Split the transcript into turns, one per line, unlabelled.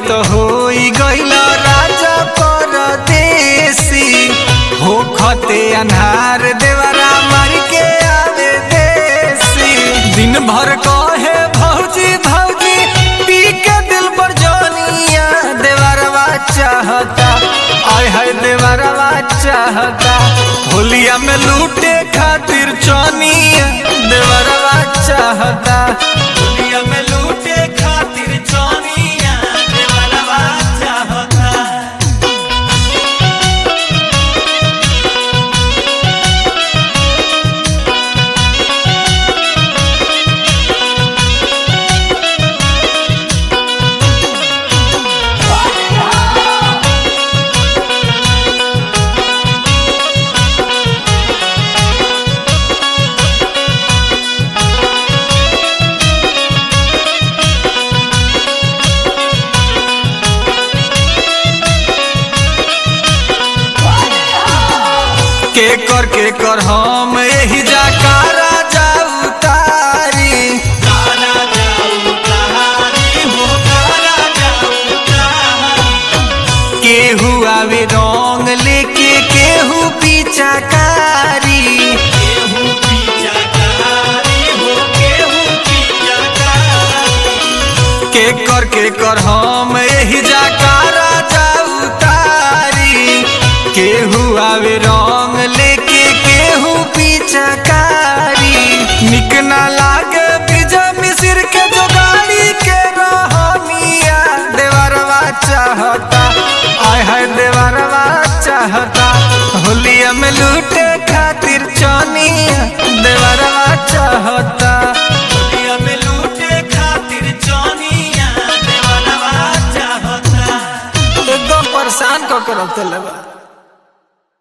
तो होई गइल राजा परदेसी हो खते अन्हार देवरा मार के आवे देसी दिन भर कहे भौजी भौजी पी के दिल पर जोनिया देवरवा चाहता आय हाय देवरवा चाहता होलिया में लूटे खातिर चौनिया देवरवा चाहता होलिया में लूटे खातिर चौनिया देवरवा चाहता के कर के कर हम यही जाकारा जाऊ तारी केहू आवे रंग लेके केहू पीछाकारी के कर के कर हम यही जाकारा जाऊ तारी केहू आवे रंग लेके केहू पीछाकारी निक ना लागे बीजा मिसिर के जोगाड़ी के रहनिया देवरवा चाहता आय हाय देवरवा चाहता होलिया में लूटे खातिर चौनिया देवरवा चाहता होलिया में लूटे खातिर चौनिया देवरवा चाहता एकदम परेशान क कर रखते लगा